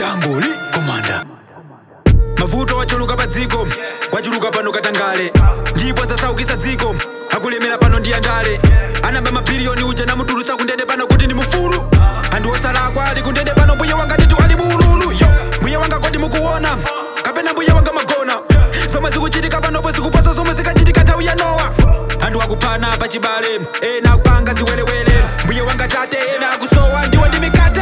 tambuli komanda mavuto wachuluka pa dziko wachuluka pano katangale ndipo sasaukisa dziko akulemera pano ndi andale anamba mabiliyoni uja namutulutsa kundende pano kuti ndi mufulu anthu osalakwa ali kundende pano mbuye wanga nditu ali muululu yo mbuye wanga kodi mukuona kapena mbuye wanga magona zomwe zikuchitika panopo zikuposa zomwe zikachitika nthawi ya nowa anthu akuphana pachibale ena akupanga ziwerewere mbuye wanga tate ena akusowa ndiwo ndi mikate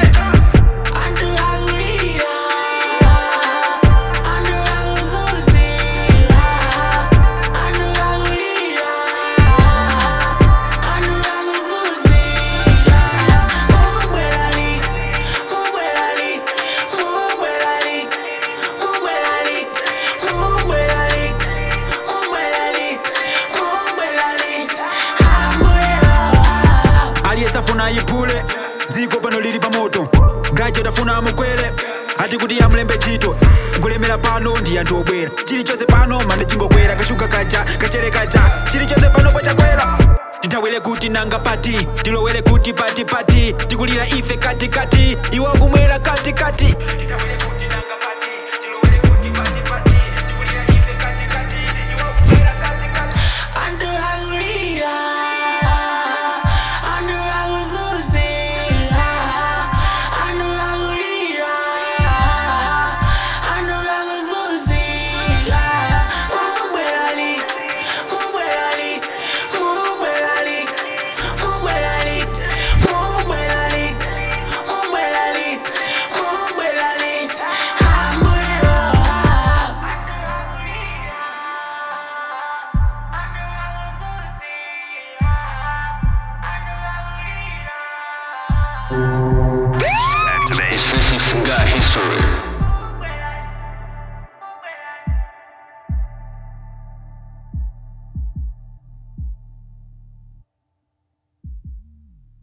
aliyesafuna ayiphule dziko pano lili pa moto graduate afuna amukwere ati kuti amulembe chito kulemera pano ndi anthu obwera chilichonse pano mane chingokwera kachuka kaja kachere kaja chilichonse pano pochakwera tinthawire kuti nanga pati tilowere kuti pati pati tikulira ife katikati iwo kumwera katikati Tinthawire kuti